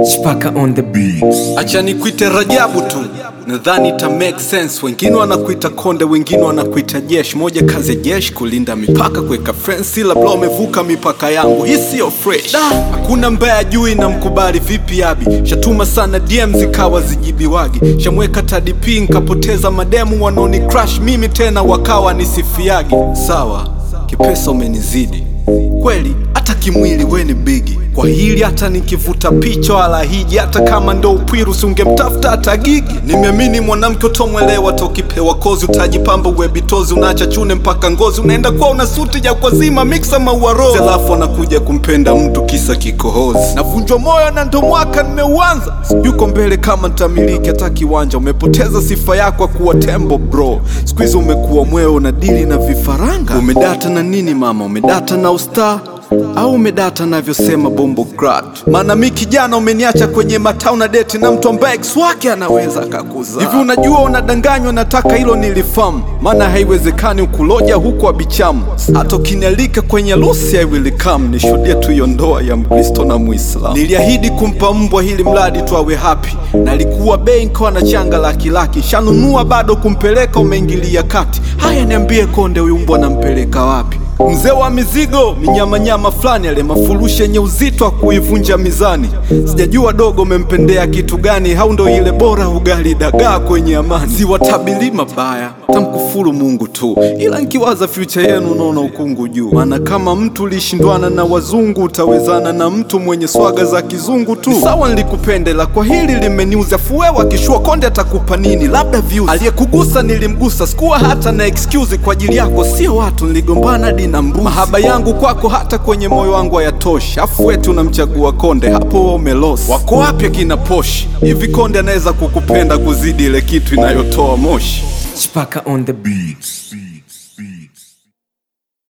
Chipaka on the beats. Acha nikuite Rajabu tu, nadhani ita make sense. Wengine wanakuita konde, wengine wanakuita jeshi. Moja kazi ya jeshi kulinda mipaka, kuweka fence, labda umevuka mipaka yangu, hii sio fresh. Hakuna mbaya juu na mkubali vipi abi, shatuma sana DM zikawa zijibiwagi, shamweka tadp nkapoteza mademu wanaoni crush mimi tena wakawa nisifiagi. Sawa, kipesa umenizidi kweli, hata kimwili we ni bigi kwa hili, hata nikivuta picha wala hiji, hata kama ndo upwiru singemtafuta hata gigi. Nimeamini mwanamke utomwelewa, tokipewa kozi utajipamba uwebitozi, unaacha chune mpaka ngozi, unaenda kwa una suti ya kwa zima mixa maua rose, alafu anakuja kumpenda mtu kisa kikohozi. Navunjwa moyo na ndo mwaka nimeuanza, yuko mbele kama ntamiliki hata kiwanja. Umepoteza sifa yako ya kuwa tembo bro, siku hizi umekuwa mweo na dili na vifaranga. Umedata na nini mama? Umedata na ustaa au umedata navyosema bombo grat? Maana mi kijana umeniacha kwenye matau na deti na mtu ambaye ex wake anaweza akakuzaa hivi. Unajua unadanganywa, nataka hilo nilifahamu, maana haiwezekani ukuloja huku abichamu. Hata ukinialika kwenye harusi I will come, nishuhudie tu hiyo ndoa ya Mkristo na Muislamu. Niliahidi kumpa mbwa hili mradi tu awe happy, na alikuwa bei nkawa na changa laki laki, shanunua bado kumpeleka, umeingilia kati. Haya, niambie konde, huyu mbwa nampeleka wapi? Mzee wa mizigo minyamanyama fulani, ale mafurushi yenye uzito wa kuivunja mizani. Sijajua dogo umempendea kitu gani, au ndo ile bora ugali dagaa kwenye amani. Siwatabili mabaya, tamkufuru Mungu tu, ila nkiwaza future yenu naona ukungu juu. Maana kama mtu ulishindwana na wazungu, utawezana na mtu mwenye swaga za kizungu tu. Ni Sawa, nilikupendela kwa hili limeniuza, fuwewa kishua konde atakupa nini? Labda views. Aliyekugusa nilimgusa, sikuwa hata na excuse kwa ajili yako, sio watu niligombana hadi na mbuzi. Mahaba yangu kwako hata kwenye moyo wangu hayatoshi, afu wetu unamchagua konde, hapo wewe umelosi. Wako wapi akina poshi? Hivi konde anaweza kukupenda kuzidi ile kitu inayotoa moshi? Chipaka on the beats.